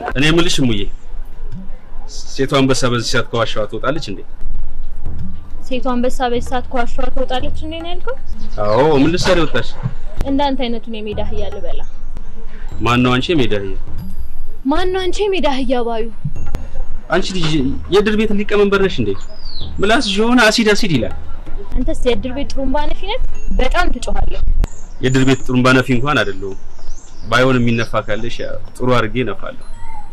እኔ የምልሽ እሙዬ፣ ሴቷ አንበሳ በዚህ ሰዓት ከዋሻዋ ትወጣለች እንዴ? ሴቷ አንበሳ በዚህ ሰዓት ከዋሻዋ ትወጣለች እንዴ ነው ያልከው? አዎ፣ ምን ልትሰሪ ወጣሽ? እንዳንተ አይነቱን የሜዳ አህያ ልበላ። ማን ነው አንቺ የሜዳ አህያ? ማን ነው አንቺ የሜዳ አህያ ባዩ? አንቺ ልጅ የድር ቤት ሊቀመንበር ነሽ እንዴ? ምላስሽ የሆነ አሲድ አሲድ ይላል። አንተስ የእድር ቤት ጥሩምባ ነፊ ነህ? በጣም ትጮኻለህ። የድር ቤት ጥሩምባ ነፊ እንኳን አይደለሁም። ባይሆን የሚነፋ ካለሽ ያው ጥሩ አድርጌ እነፋለሁ።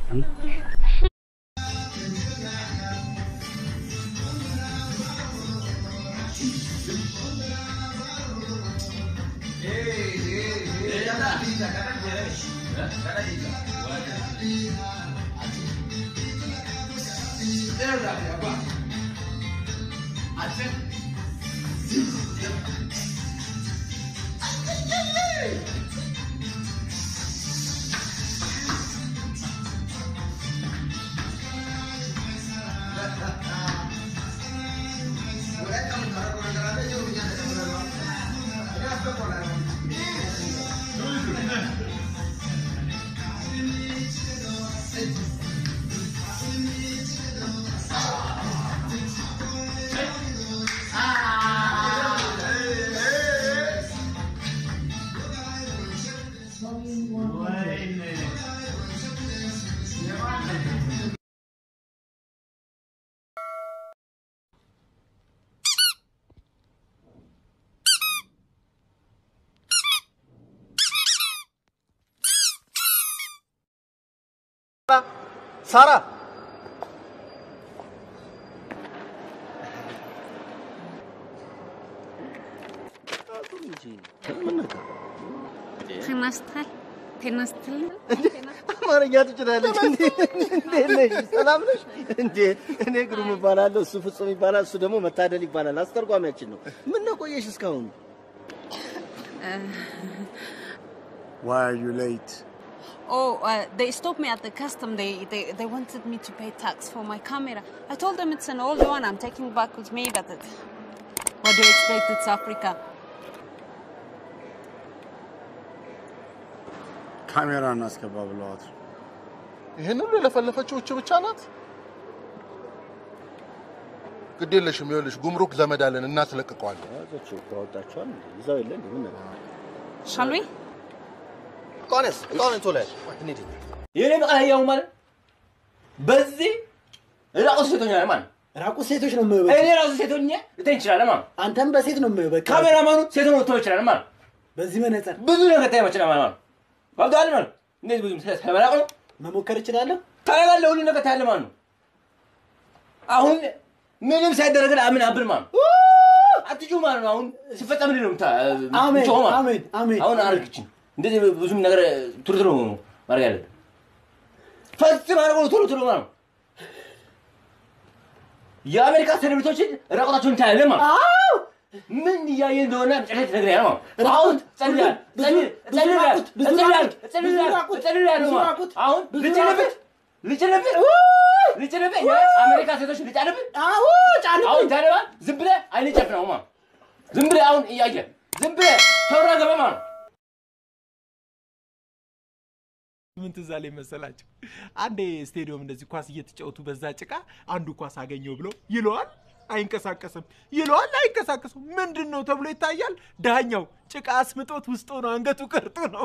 ሳራ ቴናስትል ቴናስትል አማርኛ ትችላለች። እንዴት ነሽ? ሰላም ነሽ? እንዴ እኔ ግሩም እባላለሁ፣ እሱ ፍጹም ይባላል፣ እሱ ደግሞ መታደል ይባላል። አስተርጓሚያችን ነው። ምን ነው ቆየሽ እስካሁን? Why are you late? Oh, uh, they stopped me at the custom. They, they they wanted me to pay tax for my camera. I told them it's an old one. I'm taking back with me, but it, what do you expect? It's Africa. ካሜራ እናስገባ ብለዋት ነው። ይህን ሁሉ የለፈለፈችው እች ብቻ ናት። ግድ የለሽም። ይኸውልሽ ጉምሩክ ዘመድ አለን እናስለቅቀዋለን። ያዘችው እኮ አወጣችኋል። እንዴ ይዛው የለ እንዴ ምን ነገር Shall we? እቃዋንስ እቃዋን ቶሎ ያዝ። እንሂድ። የኔ መቃያው ማለት በዚህ ራቁት ሴቶኛ ማለት ራቁት ሴቶች ነው የምበ እኔ ራሱ ሴቶኛ ልተኝ ይችላል ማለት አንተም በሴት ነው የምበ ካሜራማኑ ሴት ነው ልተው ይችላል ማለት በዚህ መነጽር ብዙ ነገር ታይ መችላ ማለት ነው ባብዳል ማለት እንደዚህ ብዙ ስለበላቅ ነው መሞከር እችላለሁ። ታያለህ ሁሉ ነገር ታያለህ ማለት ነው አሁን ምንም ሳይደረግ አምን አብል ማለት ነው አትጩ ማለት ነው አሁን ሲፈጸም ምንድን ነው የምታ- አሜን የምትጮኸው ማለት ነው? አሜን አሜን። አሁን አረግችን እንደዚህ ብዙም ነገር ቱሎ ቱሎ ማድረግ ያለብን ፈጽም አድርጎ ቶሎ ቶሎ ማለት ነው የአሜሪካ ሴሌብሪቶችን ራቆታቸውን ታያለህ ማለት ነው ምን እያየ እንደሆነ መጨረሻ ትነግረኛለህ ማለት ነው አሁን ጸልያል ጸልያል ጸልያል ጸልያል ጸልያል ጸልያል ማለት ነው አሁን ልጭንብት ልጭንብት ልጭንብት የአሜሪካ ሴቶች ልጫንብት አሁን ታዲያ ዝም ብለህ አይን ጨፍነው ማለት ነው ዝም ብለህ አሁን እያየ ዝም ብለህ ተወራገበ ማለት ነው ምን ትዝ አለኝ መሰላችሁ? አንዴ ስቴዲየም እንደዚህ ኳስ እየተጫወቱ በዛ ጭቃ አንዱ ኳስ አገኘው ብሎ ይለዋል፣ አይንቀሳቀስም፣ ይለዋል፣ አይንቀሳቀስም። ምንድን ነው ተብሎ ይታያል። ዳኛው ጭቃ አስምጦት ውስጥ ሆኖ አንገቱ ቀርቶ ነው።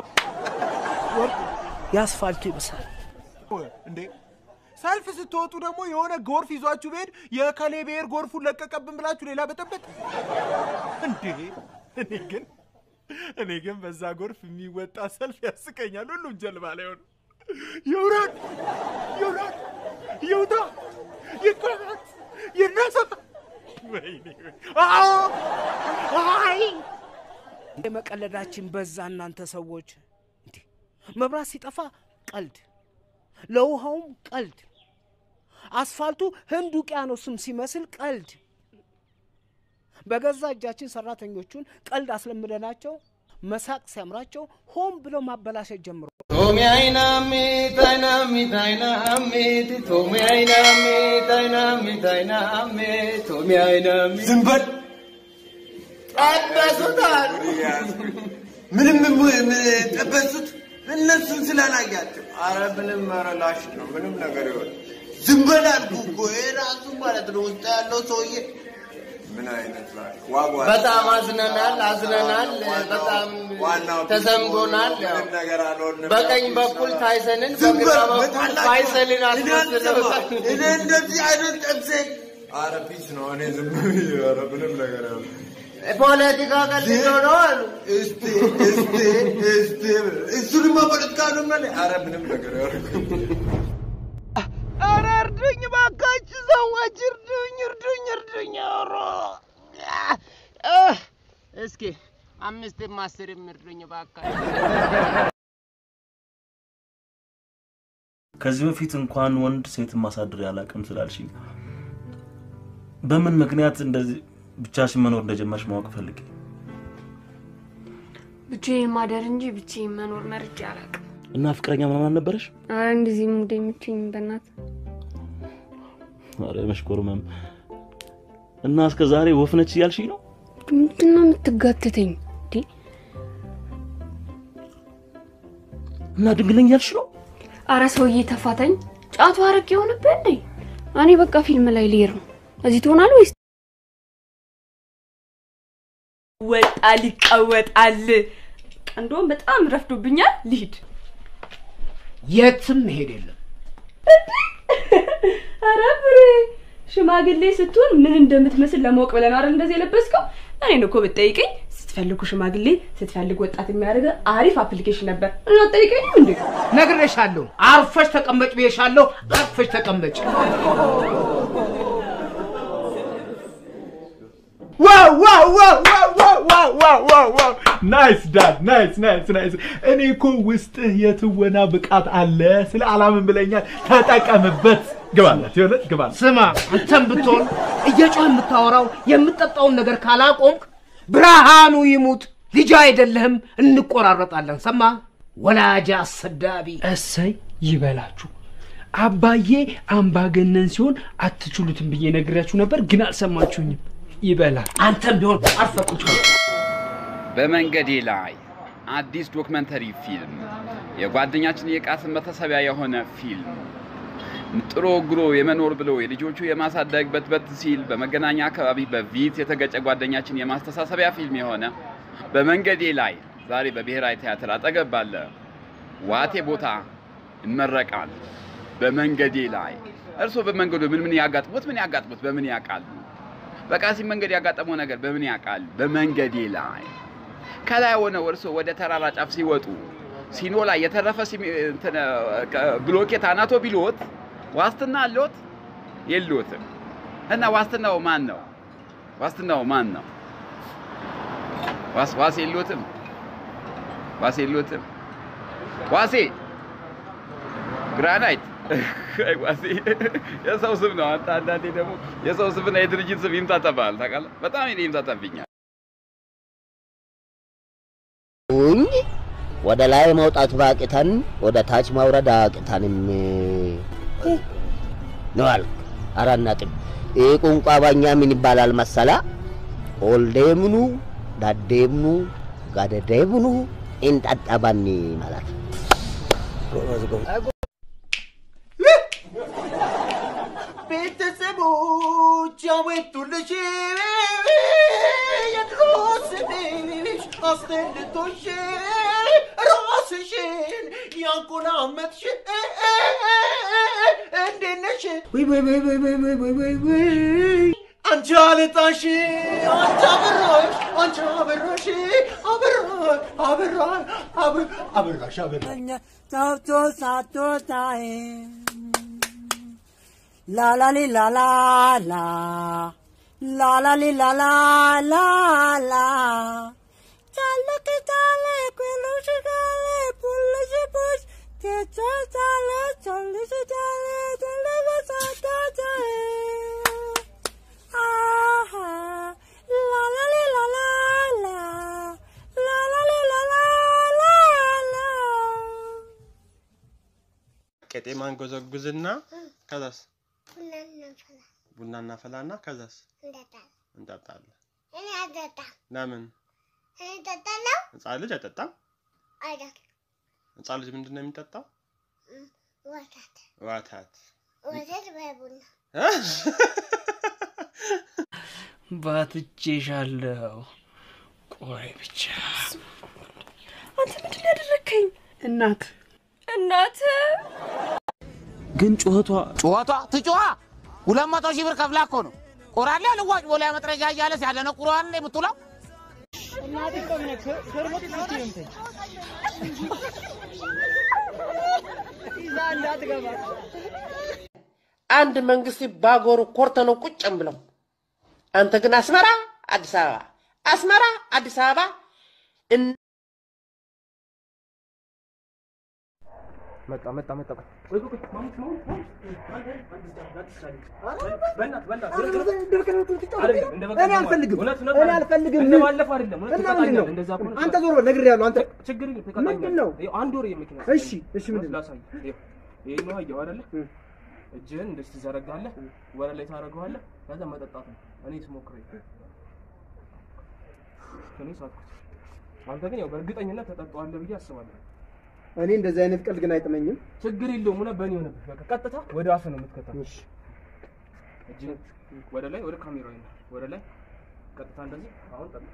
የአስፋልቱ ይመስላል። እንዴ ሰልፍ ስትወጡ ደግሞ የሆነ ጎርፍ ይዟችሁ ብሄድ የከሌ ብሔር ጎርፉን ለቀቀብን ብላችሁ ሌላ በጠበጥ እንዴ! እኔ ግን እኔ ግን በዛ ጎርፍ የሚወጣ ሰልፍ ያስቀኛል። ሁሉም ጀልባ ላይ ሆነ ይውረድ ይውረድ ይውጣ ይቆረጥ ይነሳ። ወይኔ አዎ አይ የመቀለዳችን በዛ እናንተ ሰዎች። እንዴ መብራት ሲጠፋ ቀልድ፣ ለውሃውም ቀልድ፣ አስፋልቱ ህንድ ውቅያኖስም ሲመስል ቀልድ። በገዛ እጃችን ሰራተኞቹን ቀልድ አስለምደናቸው መሳቅ ሲያምራቸው ሆን ብለው ማበላሸት ጀምሮ ቶሚ አይናሚት አይናሚት አይናሚት ቶሚ አይናሚት አይናሚት አይናሚት ቶሚ አይናሚት ዝም በል ጠበሱታል። ምንም ጠበሱት እነሱን ስላላያቸው አረ ምንም ኧረ ላሽ ነው ምንም ነገር ይሆን ዝም በል አልኩህ እኮ ይሄ ራሱ ማለት ነው ውስጥ ያለው ሰውዬ ምን አይነት ላሽ ዋጓ በጣም አዝነናል አዝነናል። በጣም ተሰምቶናል። ያው ምንም ነገር አልሆንም በቀኝ በኩል ታይሰንን ዝም በግራ በል በኩል በቃላችሁ። ፋይሰልን እኔ አልሰማም። አስመስለውታል። እኔ እንደዚህ አይነት ጠብሰኝ አረ ፒስ ነው እኔ ዝም ብዬ ኧረ ምንም ነገር ያለ ፖለቲካ ቀልዶ ነው አሉ። እስቲ እስቲ እስቲ እሱንማ ፖለቲካ ነው ማለት አረ ምንም ነገር ያደረኩ ኧረ እርዱኝ እባካችሁ ሰዎች እርዱኝ እርዱኝ እርዱኝ ኧረ እህ፣ እስኪ አምስትም አስርም እርዱኝ እባካችሁ ከዚህ በፊት እንኳን ወንድ ሴትን ማሳደር ያላቅም ስላልሽኝ በምን ምክንያት እንደዚህ ብቻሽን መኖር እንደጀመርሽ ማወቅ ፈልጌ ብቻዬን ማደር እንጂ ብቻዬን መኖር መርጬ አላውቅም። እና ፍቅረኛ ምናምን አልነበረሽ? ኧረ እንደዚህ ሙድ የምትይኝ በእናት ኧረ መሽኮርመም እና እስከ ዛሬ ወፍ ነች እያልሽኝ ነው? ምንድን ነው የምትጋተተኝ? እንዴ እና ድንግለኛ እያልሽ ነው? አረ ሰውዬ ተፋታኝ። ጫቱ አረቅ የሆነብህ እንዴ? እኔ በቃ ፊልም ላይ ልሄድ ነው። እዚህ ትሆናለህ ወይስ ወጣል ይቀወጣል። እንደውም በጣም ረፍዶብኛል፣ ልሂድ። የትም መሄድ የለም። ኧረ ብሬ ሽማግሌ ስትሆን ምን እንደምትመስል ለማወቅ ብለህ ነው አይደል እንደዚህ የለበስከው? እኔን እኮ ብትጠይቀኝ ስትፈልጉ ሽማግሌ ስትፈልግ ወጣት የሚያደርገ አሪፍ አፕሊኬሽን ነበር። እና አትጠይቀኝም እንዴ? ነግሬሻለሁ። አርፈሽ ተቀመጭ ብዬሻለሁ። አርፈሽ ተቀመጭ። ዋው ዋው ዋው ዋው ዋው ዋው ዋው ዋው ዋው ናይስ ዳድ ናይስ ናይስ ናይስ። እኔ እኮ ውስጥህ የትወና ብቃት አለ ስለ አላምን ብለኛል። ተጠቀምበት። ግባላት የሆነ ግባላት። ስማ አንተም ብትሆን እየጮህ የምታወራው የምጠጣውን ነገር ካላቆምክ ብርሃኑ ይሙት ልጅ አይደለህም፣ እንቆራረጣለን። ሰማ ወላጅ አሰዳቢ። እሰይ ይበላችሁ። አባዬ አምባገነን ሲሆን አትችሉትም ብዬ ነግሬያችሁ ነበር፣ ግን አልሰማችሁኝም። ይበላል። አንተም ቢሆን አርፈህ ቁጭ በል። በመንገዴ ላይ አዲስ ዶክመንተሪ ፊልም የጓደኛችን የቃስም መታሰቢያ የሆነ ፊልም ጥሮ ግሮ የመኖር ብሎ የልጆቹ የማሳደግ በትበት ሲል በመገናኛ አካባቢ በቪት የተገጨ ጓደኛችን የማስተሳሰቢያ ፊልም የሆነ በመንገዴ ላይ ዛሬ በብሔራዊ ቲያትር አጠገብ ባለ ዋቴ ቦታ ይመረቃል። በመንገዴ ላይ እርስዎ በመንገዱ ምን ምን ያጋጥሙት ምን ያጋጥሙት በምን ያውቃሉ? በቃሲም መንገድ ያጋጠመው ነገር በምን ያውቃል? በመንገዴ ላይ ከላይ ሆነው እርስዎ ወደ ተራራ ጫፍ ሲወጡ ሲኖ ላይ የተረፈ ሲሚ- እንትን፣ እ፣ ብሎኬት አናቶ ቢሎት ዋስትና አለዎት? የለዎትም። እና ዋስትናው ማን ነው? ዋስትናው ማን ነው? ዋስ ዋስ የለዎትም? ዋስ የለዎትም? ዋሴ ግራናይት አይ ዋሴ የሰው ስም ነው። አንተ አንዳንዴ ደግሞ የሰው ስምና የድርጅት ስም ይምታታብሃል። ታውቃለህ? በጣም እኔ ይምታታብኛል። ውኝ ወደ ላይ መውጣት ባቅተን ወደ ታች ማውረድ አቅተንም ነው አልክ። አራት ነጥብ። ይህ ቋንቋ በኛ ምን ይባላል መሰላ? ኦልዴምኑ ዳዴምኑ ጋደዴምኑ እንጠጠበኒ ማለት ቤተሰቦች ያወጡልሽ የድሮ ስምሽ አስጠልቶሽ ራስሽን ያቆላመጥሽ እንዴት ነሽ? ወይ ወይ ወይ ወይ ወይ ወይ ወይ ወይ ወይ አንቺ አለጣሽ አንቺ አበራሽ አንቺ አበራሽ አበራሽ አበራሽ አበ- አበራሽ አበራሽ ታውቶ ሳቶታዬ ላላሊ ላላ ላ ላላሊ ላላ ላ ላ ቻለክ ቻለ ኩሉሽ ጋለ ፑልሽ ፑሽ ቴቻ ቻለ ቻልሽ ቻለ ተለበ ሳቶታዬ አሃ ላላሊ ላላ ላ ላላሊ ላላ ላ ላ ቄጤማን ጎዘጉዝና ከዛስ ቡና እናፈላና ከዛስ እንጠጣለን። እኔ አልጠጣም። ለምን? እኔ እጠጣለሁ። ህፃን ልጅ አይጠጣም? አይደል ህፃን ልጅ ምንድን ነው የሚጠጣው? ወተት ዋታት ወተት በቡና ባትቼሻለሁ። ቆይ ብቻ አንተ ምንድን ነው ያደረግከኝ? እናት እናት ግን ጩኸቷ ጩኸቷ ትጩዋ ሁለት መቶ ሺህ ብር ከፍላ እኮ ነው ቆራሌ ልዋጭ ቦላ መጥረጃ እያለ ሲያደነቁረዋል እንደ የምትውለው እናቴ እኮ ምን ሸርሞት ናት የምትኝ ይዛ እንዳትገባ አንድ መንግስት ባጎሩ ኮርተነው ቁጭም ብለው አንተ ግን አስመራ አዲስ አበባ አስመራ አዲስ አበባ እን- መጣ መጣ መጣ ቆይ ቆይ ቆይ ማሙት ማሙት ማሙት በእናትህ በእናትህ አይደለም እንደ በቃ እኔ አልፈልግም እውነት እውነት እኔ አልፈልግም እንደ ባለፈው አይደለም እውነት እና ምንድን ነው ትቀጣኛለህ እንደዛ ከሆነ አንተ ዞር በል ነግሬሃለሁ አንተ ችግር የለም ትቀጣኛለህ ምንድን ነው ይኸው አንድ ወር የመኪና እሺ እሺ ምንድን ነው ላሳይህ ይኸው ይሄ ነው አየኸው አይደለ እጅህን እንደዚህ ትዘረጋለህ ወደ ላይ ታደርገዋለህ ከዛ መጠጣት ነው እኔ ስሞክር እኔ ሳትኩት አንተ ግን ያው በእርግጠኝነት ተጠጣዋለህ ብዬ አስባለሁ እኔ እንደዚህ አይነት ቀልድ ግን አይጥመኝም ችግር የለውም እውነት በእኔ ሆነብህ በቃ ቀጥታ ወደ አፍህ ነው የምትከተው እጅህን ወደ ላይ ወደ ካሜራው ይነ ወደ ላይ ቀጥታ እንደዚህ አሁን ጠጣ